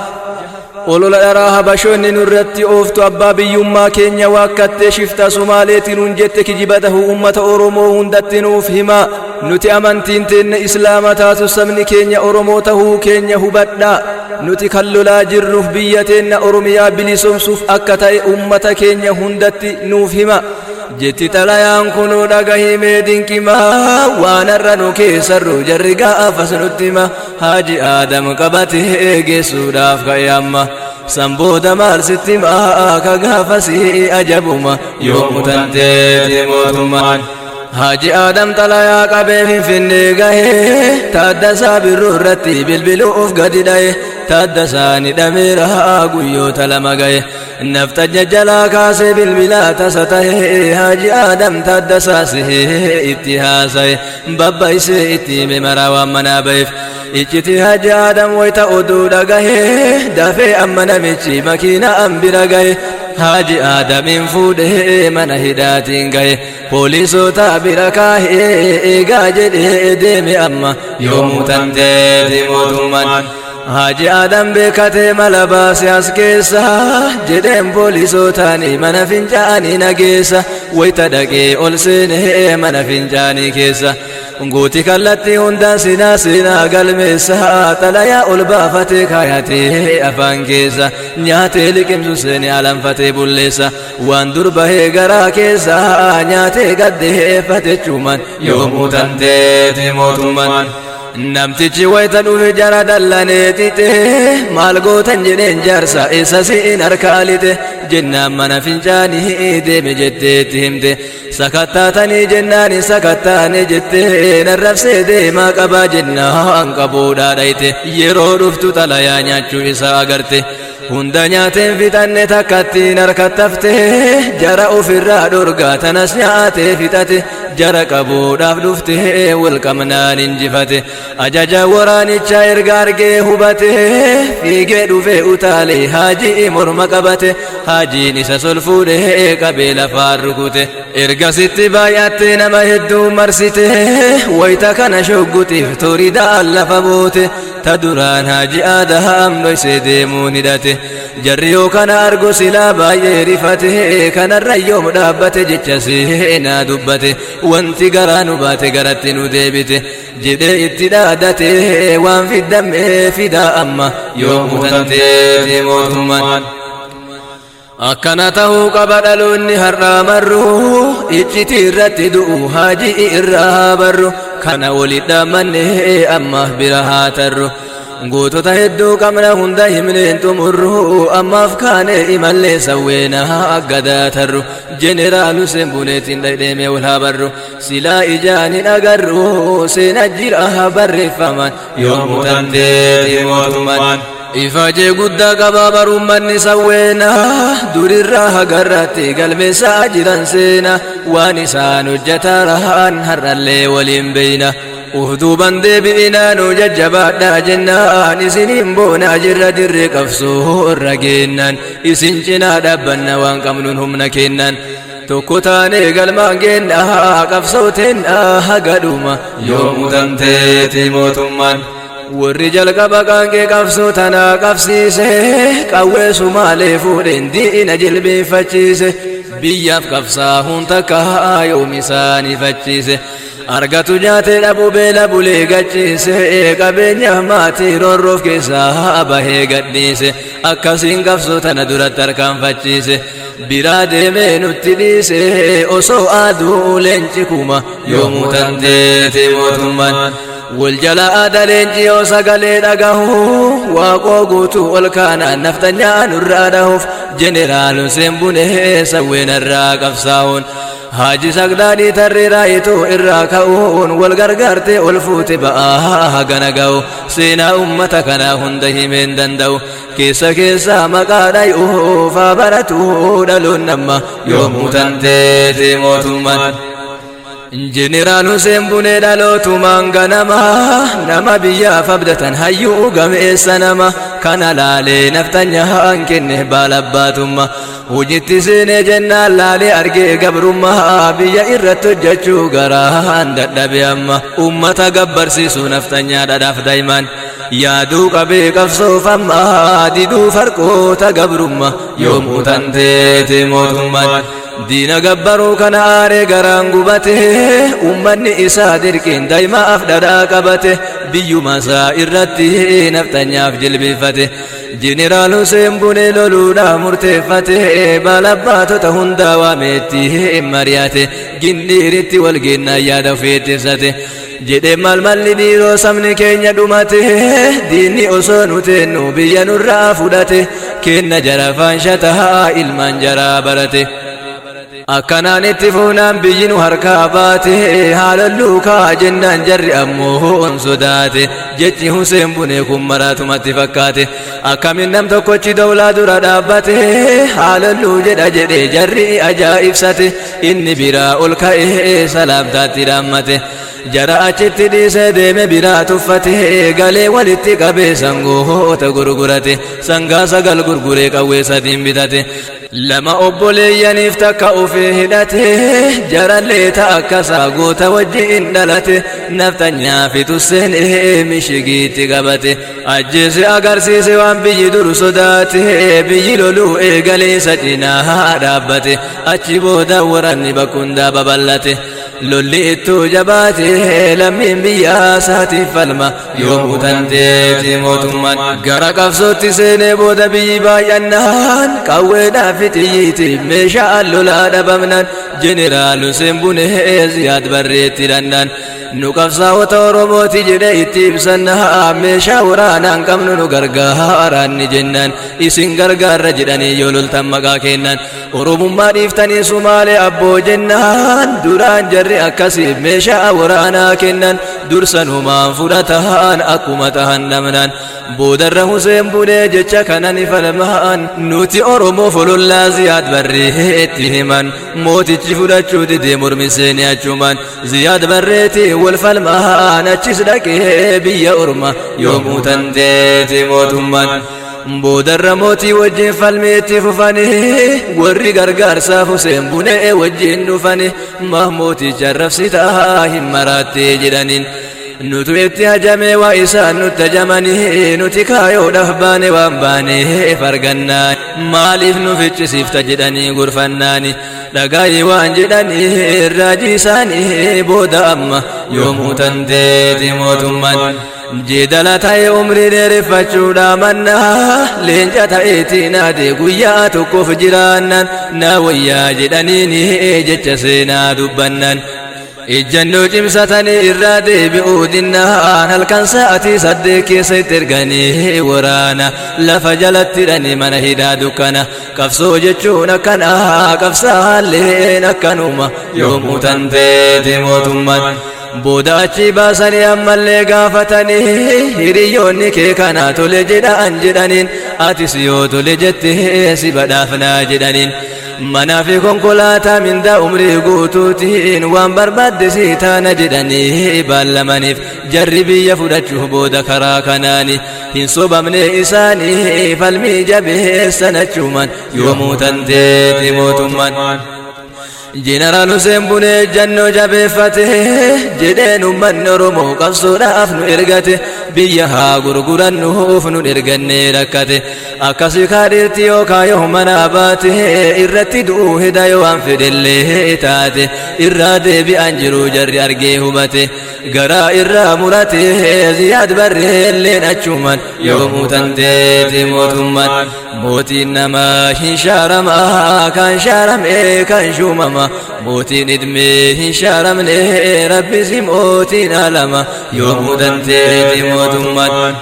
olola dharaa habashoonni nurratti ooftu abbaa biyyummaa keenya waakkattee shifta sumaaleetiin hun jette kijiba tahu ummata oromoo hundatti nuuf himaa nuti amantiin teenne islaama taatu sabni keenya oromoo tahuu keenya hubadhaa nuti kan lolaa jirruuf biyya teenna oromiyaa bilisoomsuuf akka ta'e ummata keenya hundatti nuuf hima jetti xalayaan kunuu dhagahimee dinqimaa waan har'a nu keessarru jarri gaafas nutti hima haaji aadam qabatee geessuudhaaf ka'e amma san booda maal sitti himaa ka gaafasii ajabuma yoomuu tanteeti mootummaan Haji Adam xalayaa qabee finfinnee gahee taaddasaa birruu irratti bilbiluuf gadi dhaye taaddasaa ni dhameera guyyoota lama gahe naftajja jalaa kaasee bilbilaa tasa tahe Haji Adam taaddasaa sihee itti haasaye babbaisee itti hime maraa waan manaa baheef icciti Haji Adam wayita oduu dhagahee dafee amma namichi makiina an bira gahe Haji Adamin fuudhee mana hidhaatiin gahe poolisoota bira kaahee eegaa jedhee deeme amma yoomuu tanteeti mootummaan Haji Adam beekatee mala baase as keessa jedheen poolisootaani mana fincaanii nageessa wayita dhaqee ol seenee mana fincaanii keessa guuti kallattii hundaan sinaa sinaa galmeessa xalayaa ol baafatee kaayatee afaan keessa nyaatee liqimsu seeni alanfatee bulleessa waan dur bahee garaa keessa nyaatee gaddeeffate cuuman yoomuu tanteeti mootummaan namtichi wayita dhufe jara dallanee xixe maal gootan jedheen jaarsa isa siin harkaalite jennaan mana fincaanii deeme jetteetti himte sakattaatanii jennaani sakattaane jettee narrabsee deemaa qabaa jennaan qabuudhaa dhayte yeroo dhuftu xalayaa nyaachuu isaa agarte hunda nyaateen fixanne takkattiin harkattafte jara ofirraa dhorgaa tanas nyaatee fixate jara qabuudhaaf dhufte walqabnaan injifate ajaja waraanichaa erga argee hubate fiigee dhufe utaalee haajii morma qabate haajiin isa sol fuudhee qabee lafaan rukute ergasitti baay'attee nama hedduu marsite wayita kana shoggutiif toridaan lafa boote ta duraan haaji aadaam dhoysee deemuun hidhate jarri yoo kana argo silaa baay'ee rifate kanarra yoom dhaabbate jecha seenaa dubbate wanti garaa nu baate garatti nu deebite jedhee itti dhaadate waan fiddamee fidaa amma yoomuu tanteeti mootummaan akkana tahuu qaba dhaloonni har'aa marru icciti irratti du'u haajii irraa barru kana walit dhaammanne ammaaf bira haa tarru gootota hedduu qabna hunda himneen xumurru ammaaf kaane imallee sawweena aggadaa tarru jeneraalu sembuneetiin dhadheeme wal haa barru silaa ijaan hin agarru seena jira barreeffaman yoomuu tanteeti mootummaan ifajee guddaa qabaa barummanni sawweena durirraa hagarratti galmeessaa jiran seena waan isaan hojjetaa rahaan har'allee waliin beeyna uhduuban deebi'inaa nu jajjabaadhaa jennaan isiniin boonaa jirra dirree qabsoo irra geennaan isin cinaa dhaabbanna waan qabnuun humna kennaan tokko taanee galmaan geennaa qabsooteen hagadhuma yoomuu tanteeti mootummaan warri jalqaba qaanqee qabsoo tanaa qabsiise qawwee sumaalee fuudheen diina jilbeeffachiise biyyaaf qabsaa hun takka yoom isaaniifachiise argatu nyaatee dhabuu beela bulee gachiise qabeenya maatii roorroof keessaa bahee gadhiise akkasiin qabsoo tana duratti harkaanfachiise biraa deemee nutti dhiise osoo aduu leenci kuma yoomuu tanteeti mootummaan wal jala aada leenci yoo sagalee dhagahu waaqoo guutuu ol kaanaan naftanyaa nurraa dhahuuf jeneraalun seenbunee sawweenarraa qabsaa'uun haaji sagdaadhii tarree raayituu irraa ka'uun wal gargaartee ol fuute ba'aa hagana ga'u seenaa ummata kanaa hunda himeen danda'u keessa keessaa maqaa dhay'uuf haa baratuu dhaloon namma yoomuu tanteeti mootummaan Jeneraal Hussein Bunee dhalootumaan ganama nama biyyaaf abdatan hayyuu gameessa nama kana laalee naftanyaa kenne baalabbaatumma hojitti seenee jennaan laalee argee gabrummaa biyya irratti hojjechuu garaan dadhabe amma ummata gabbarsiisu naftanyaa dhadhaaf daa'iman yaaduu qabee qabsoof amma diduu farqoota gabrummaa yoomuu tanteeti mootummaan. diina gabbaruu kana aaree garaan gubate ummanni isaa dirqiin daa'imaaf dhadhaa qabate biyyuma isaa irratti naftanyaaf jilbeeffate jeneraal Hussein Bunee loluudhaa murteeffate balabbaatota hundaa waameetti mari'ate gindhiiritti walgeennaa yaada ofeettisate jedhe maal malli dhiiroo sabni keenya dhumate diinni osoo nu teennu biyya nurraa fudhate kenna jara faanshataa ilmaan jaraa barate. akkanaan itti fuunaan biyyi nu harkaa baate haalalluu kaa jennaan jarri ammoo on sodaate jechi Huseen Bunee kun maraatumatti fakkaate akkamin nam tokkochi dawlaa dura dhaabbate haalalluu jedha jedhe jarri ajaa'ibsate inni biraa ol ka'ee salaamtaatti dhaammate jara achitti dhiisee deeme biraa tuffate galee walitti qabee sangoota gurgurate sangaa sagal gurguree qawwee sadiin bitate lama obboleeyyaniif takka ufee hidhate jarallee ta'a akkasaa goota wajjiin dhalate naftanyaa fitusseen mishigiitti qabate ajjeese agarsiise waan biyyi dur sodaate biyyi loluu eegaleessa cinaa dhaabbate achi booda waranni bakkundaa babal'ate lolli ittuu jabaate lammiin biyyaa isaatiif falma yoomuu tanteeti mootummaan gara qabsootti seenee booda biyyi baay'annaan qawweedhaa fi xiyyiitiif meeshaa lolaa dhabamnaan jeneraal Hussein Bunee ziyaad barreetti dandaan nu qabsaa'ota oromooti jedhe itti ibsannaa meeshaa waraanaan qabnu nu gargaaraan ni jennaan isin gargaarra jedhanii yoo loltan maqaa kennan oromummaa dhiiftanii sumaalee abboo jennaan duraan jarri akkasiif meeshaa waraanaa kennan dursanumaan fudhataan akkuma tahan dhabnaan boodarra Huseen Bunee jecha kana ni falmaan nuti Oromoo folollaa ziyaad barreetti himan mootichi fudhachuu didee mormisee achumaan ziyaad barreetti wal falmaan achis dhaqee biyya orma yoomuu tanteeti mootummaan. boodarra mootii wajjin falmeetti fufani warri gargaarsaaf Huseen Bunee wajjin dhufani mahmooticha rabsitaa hin maraattee jedhaniin. nutu itti hajamee waa isaan nutti hajamanii nuti kaayoodhaaf baane waan baane fargannaa maaliif nu ficcisiifta jedhanii gurfannaani dhagaayii waan jedhanii raajii isaanii booda amma yoomuu tanteeti mootummaan jeedala ta'e umrii dheereffachuudha mannaa leenca ta'eetiin ade guyyaa tokkoof jiraannan na wayyaa jedhaniin jecha seenaa dubbannaan ejjannoo cimsatanii irraa deebi'uu dinnaan halkan sa'atii saddeet keessa itti erganii waraana lafa jalatti hidhanii mana hidhaa dukkana qabsoo jechuun akkana qabsaalleen akkanuma yoomuu tanteeti mootummaan booda achi baasanii ammallee gaafatanii hiriyoonni kee kanaa tole jedhaan jedhaniin atis yoo tole jettee si badhaafnaa jedhaniin manaa fi konkolaataa mindaa umrii guutuutiin waan barbaadde si taana jedhanii baallamaniif jarri biyya fudhachuuf booda karaa kanaani hin sobamne isaanii falmii jabeessan achuman yoomuu tanteeti mootummaan jeneraal Hussein Bunee jannoo jabeeffate jedheen ummanni Oromoo qabsoodhaaf nu ergate biyya haa gurgurannuuf nu ergannee rakkate akkasii kaadhiirti yookaan yoo manaa baate irratti du'uu hida yoo waan fedhellee taate irraa deebi'an jiru jarri argee hubate garaa irraa murate ziyaad barreelleen achuman yoomuu tanteeti mootummaan mootiin namaa hin shaaramaa kan shaarame kan shuumama mootiin idmee hin shaaramne rabbisi mootiin alama yoomuu danteeti mootummaan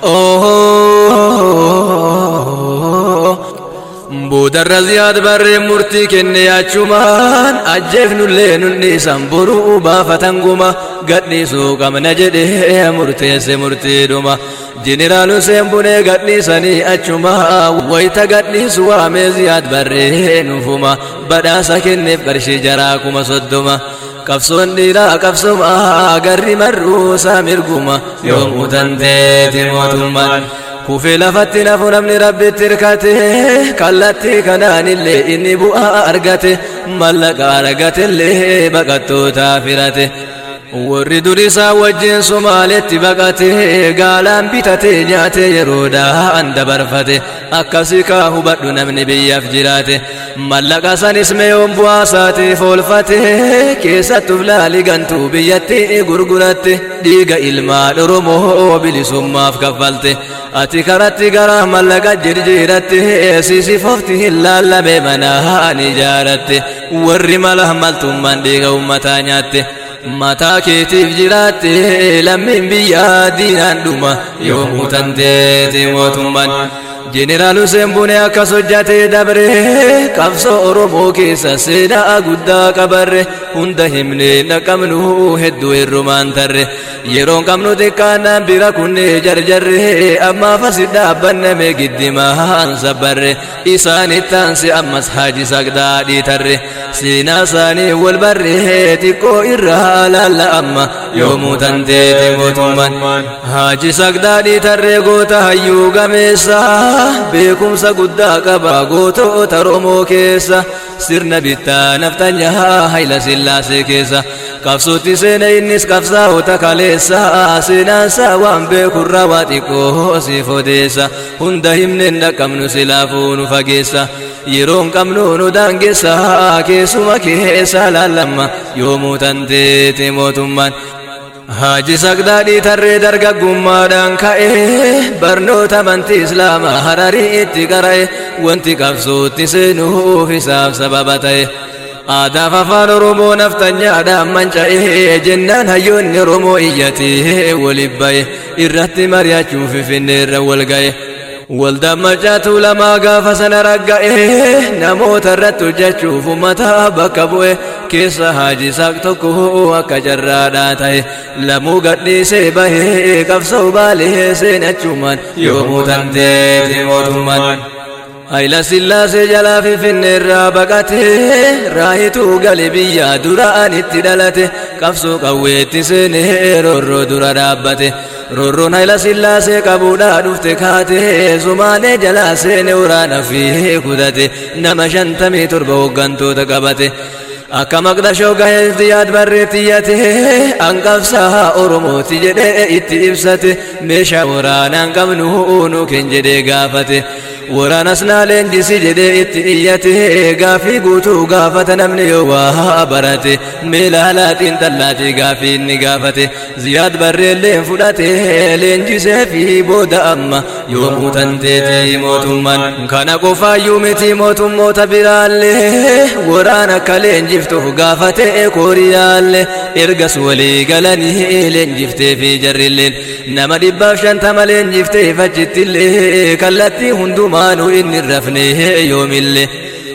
boodarra ziyaad barree murtii kenne yaachumaan ajjeefnullee nunni isan boruu baafatan guma gadhiisuu qabna jedhee murteesse murtiidhuma jeneraal Hussein Bunee gadhiisanii achuma wayita gadhiisu waamee ziyaad barree nufuma badhaasa kenneef qarshii jaraa kuma soddoma qabsoon dhiiraa qabsoma garri marruusaa mirguma yoomuu tanteeti mootummaan kufee lafatti nafu namni rabbitti hirkate kallattii kanaanillee inni bu'aa argate mallaqa argatellee baqattootaa firate warri durisaa wajjin somaaletti baqate gaalaan bitate nyaate yeroodhaan dabarfate akkasii kaa hubadhu namni biyyaaf jiraate mallaqa sanis meeyoon bu'aa isaatiif oolfate keessattuuf laali gantuu biyyatti gurguratte dhiiga ilmaan oromoo bilisummaaf kaffalte ati karatti gara mallaqa jirjiiratte sisifofti hin laallame manaan ijaaratte warri mala maltummaan dhiiga ummataa nyaatte mataa keetiif jiraatte lammiin biyyaa diinaan dhuma yoomuu tanteeti mootummaan jeneraal Hussein Bunee akkas hojjatee dabre qabsoo Oromoo keessa seenaa guddaa qabarre hunda himnee naqabnu hedduu hirrumaan tarre yeroon qabnu xiqqaannaan bira kunnee jarjarre ammaaf asi dhaabbanname giddimaan sabbarre isaanittaansi ammas haaji sagdaadhii tarre seenaa isaanii wal barre xiqqoo irraa laalla amma yoomuu tanteeti mootummaan haaji sagdaadhii tarree goota hayyuu gameessaa beekumsa guddaa qaba gootota Oromoo keessa sirna bittaa naftanyaa hayla sillaasee keessa qabsootti seena innis qabsaa'ota kaleessa seenaansaa waan beekurraa waa xiqqoo siif odeessa hunda himneen dhaqqabnu silaafuu nu fageessa yeroon qabnu nu daangeessa keessuma keessa laallamma yoomuu tanteeti mootummaan Haaji sagdaadhii tarree dargaggummaadhaan ka'e barnoota amantii islaamaa hararii itti qara'e wanti qabsootti seenuuf isaaf sababa ta'e. Aadaaf afaan Oromoo naftanyaadhaan manca'e jennaan hayyoonni Oromoo iyyatee waliif ba'e irratti mari'achuuf finneerra wal ga'e. Waldaan macaatu lamaa gaafa sana ragga'e namoota irratti hojjechuuf uummataa bakka bu'e keessa haaji saaq tokko akka jarraadhaa ta'e lamuu gadhiisee bahee qabsoo baalee seenachumaan yoomuu tanteeti mootummaan. Hayila sillaasee jalaa finfinneerraa baqate raayituu gale biyya duraan itti dhalate qabsoo qawweetti seenee roorroo dura dhaabbate. Roorroon hayila sillaasee qabuudhaa dhufte kaate sumaalee jalaa seene waraana fi kutate nama shantamii torba hooggantoota qabate. Akka maqdashoo gahee ziyaad barreetti iyyate hanqabsaa Oromooti jedhee itti ibsate meeshaa waraanaan qabnu nu ken jedhee gaafate. waraanas naa leenjisi jedhee itti iyyate gaafii guutuu gaafata namni yoo waa barate meelaalaatiin xallaatii gaafii inni gaafate ziyaad barreelleen fudhate leenjisee fi booda amma yoomuu tanteeti mootummaan kana qofaayyuu miti mootummoota biraallee waraana akka leenjiftuuf gaafate kooriyaallee ergas walii galanii leenjiftee fi jarrilleen nama dhibbaaf shantama leenjiftee fachittillee kallattii hundumaa maanu inni rafne yoomille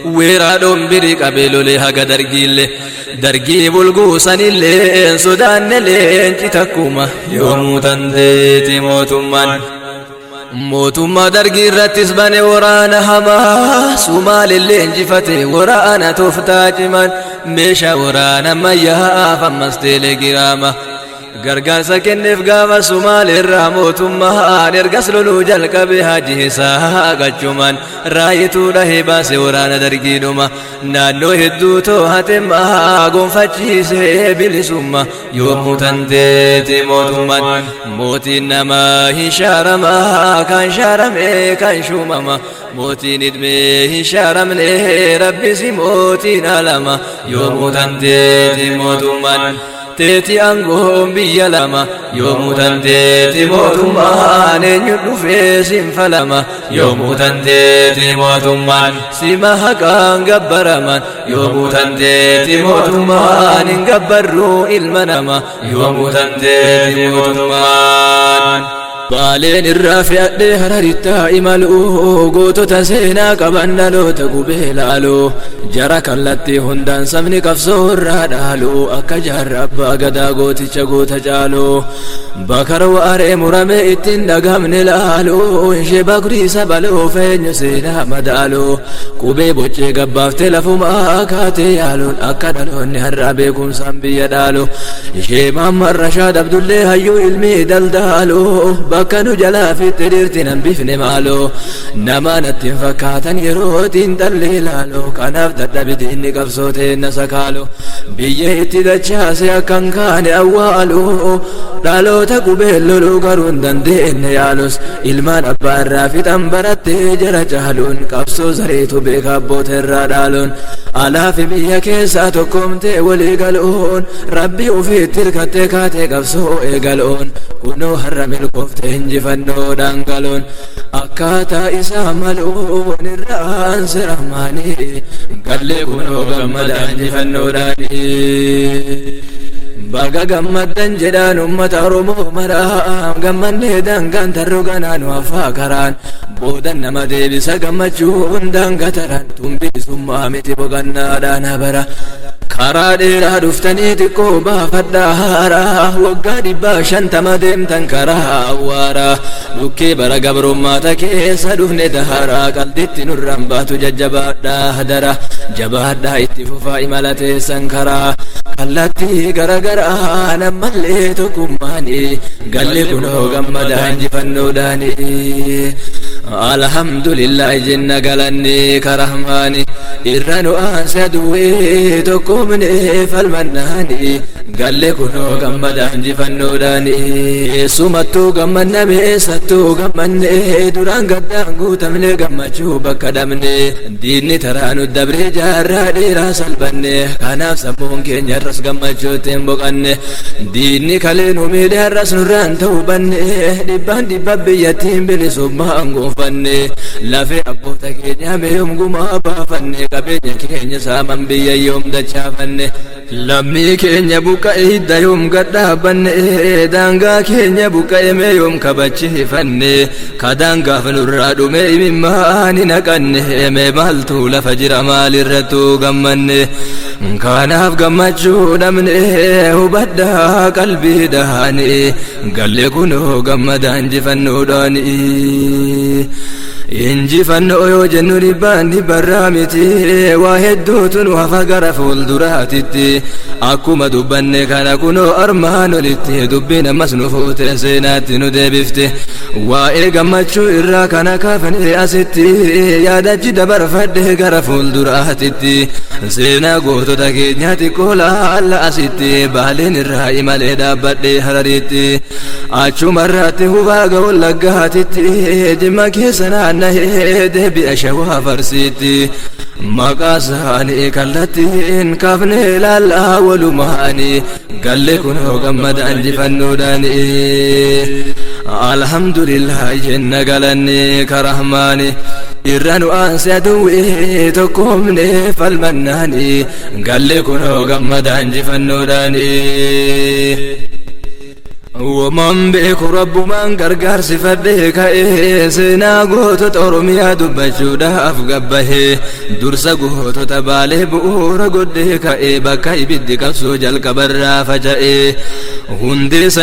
weeraadhoon birii qabee lolee haga dargiillee dargii bulguusanillee sodaanne leenci takkuma yoomuu tanteeti mootummaan mootummaa dargii irrattis bane waraana hamaa sumaalillee injifate waraana tooftaa ciman meeshaa waraana ammayyaaf ammas teelegiraama gargaarsa kenneef gaafa sumaal irraa mootummaan ergas loluu jalqabe haji isaa gachuman raayituu dhahee baase waraana dargiidhuma naannoo hedduu too'atemmaa gonfachiisee bilisumma yoomuu tanteeti mootummaan mootiin namaa hin shaaramaa kan shaarame kan shuumama mootiin idmee hin shaaramne rabbisi mootiin alama yoomuu tanteeti mootummaan teeti aangoon biyya lama yoomuu tanteeti mootummaan eenyu dhufee sinfalama yoomuu tanteeti mootummaan sima haqaan gabbaraman yoomuu tanteeti mootummaan hin gabbarruu ilma nama yoomuu tanteeti mootummaan. Baaleen irraa fe'adhee hararittaa imaluu gootota seenaa qaban dhaloota gubee laaluu jara kallattii hundaan sabni qabsoo irraa dhaaluu akka jaarra abbaa gadaa gooticha goota caaluu bakara waaree murame ittiin dhagamne laaluu ishee bakriisa baluu feenyu seenaa madaaluu qubee boccee gabbaaftee lafumaa kaatee yaaluun akka dhaloonni har'aa beekumsaan biyya dhaalu ishee maammarra shaadabdullee hayyuu ilmii daldaaluu bakka nu jalaa fitte dhirti nan bifne maaloo nama natti hin fakkaatan yerootiin dhalli ilaaloo kanaaf dadhabiti inni qabsootee na sakaaloo biyya itti dachaase akkan kaane awwaaloo dhaloota qubeen loluu garuu hin dandeenye yaalus ilmaan abbaa irraa fixan barattee jara caaluun qabsoo zareetu beeka abboota irraa dhaaluun alaafi biyya keessaa tokkoomtee walii galuun rabbi ofiitti hirkattee kaatee qabsoo eegaluun kunoo har'a milkooftee injifannoodhaan galuun akkaataa isaa maluun irraan siramaanii gallee kunoo gammada injifannoodhaanii. baga gammaddan jedhaan ummata oromoo maraa gammannee dangaan tarroo ganaan waafaa karaan boodan nama deebisa gammachuun daangataran tumbiisummaa miti boqannaadhaan bara karaa dheeraa dhuftanii xiqqoo baafadhaa haaraa waggaa dhibbaa shantama deemtan karaa awwaaraa dhukkee bara gabrummaata keessa dhufne daharaa qalditti nurraan baatu jajjabaadhaa hadara jabaadhaa itti fufaa imala teessan karaa kallattii garagaraa nammallee tokkummaani galle kunoo gammadaa injifannoodhaani alhamdulillahi jenna galanni karahmaani irra nu aanse aduwwee tokkumne falmannaani galle kunoo gammadaa injifannoodhaani eessumattuu gammanname eessattuu gammanne duraan gaddaan guutamne gammachuu bakka dhabne diinni taraa nu dabree jaarraa dheeraa salbanne kanaaf sammuun keenya har'as gammachuutti hin boqanne diinni kalee nu miidhe har'as nurraan ta'uu banne dhibbaan dhibba biyyattiin bilisummaan gonfanne lafee abboota keenya meeyyoom gumaa baafanne qabeenya keenya saaman biyya yoom dachaafanne lammii keenya buqqa'e hidda yoom gadhaabanne daangaa keenya buqqa'e meeyyoom kabachiifanne kadaangaaf nurraa dhume imimmaan hin haqanne mee maaltu lafa jira maalirrattuu gammanne kanaaf gammachuu dhabne hubadhaa qalbii dhaani galle kunoo gammadaa injifannoodhaani injifannoo yoo jennu dhibbaan dhibbarraa miti waa hedduutu nu hafa gara fuulduraatitti akkuma dubbanne kana kunoo armaan olitti dubbiin ammas nu fuute seenaatti nu deebifte waa'ee gammachuu irraa kana kaafne asitti yaadachi dabarfadhe gara fuulduraatitti seenaa gootota keenya xiqqoo laalla asitti baaleen irraa imalee dhaabbadhe hararitti achumarratti hubaa ga'uun laggaatitti jimma keessa naannahee deebi'a shawaa farsiitti maqaa isaanii kallattiin kaafne laallaa walumaanii galle kunoo gammada injifannoodhaani alhamdulillah jenna galanni karahmaani irra nu aanse aduwwee tokkoomne falmannaani galle kunoo gammada injifannoodhaani Uumaan beeku rabbumaan gargaarsi fadhee ka'ee seenaa gootota Oromiyaa dubbachuudhaaf gabbahee dursa gootota baalee bu'uura godhee ka'ee bakka ibiddi qabsoo jalqabarraa faca'ee hundee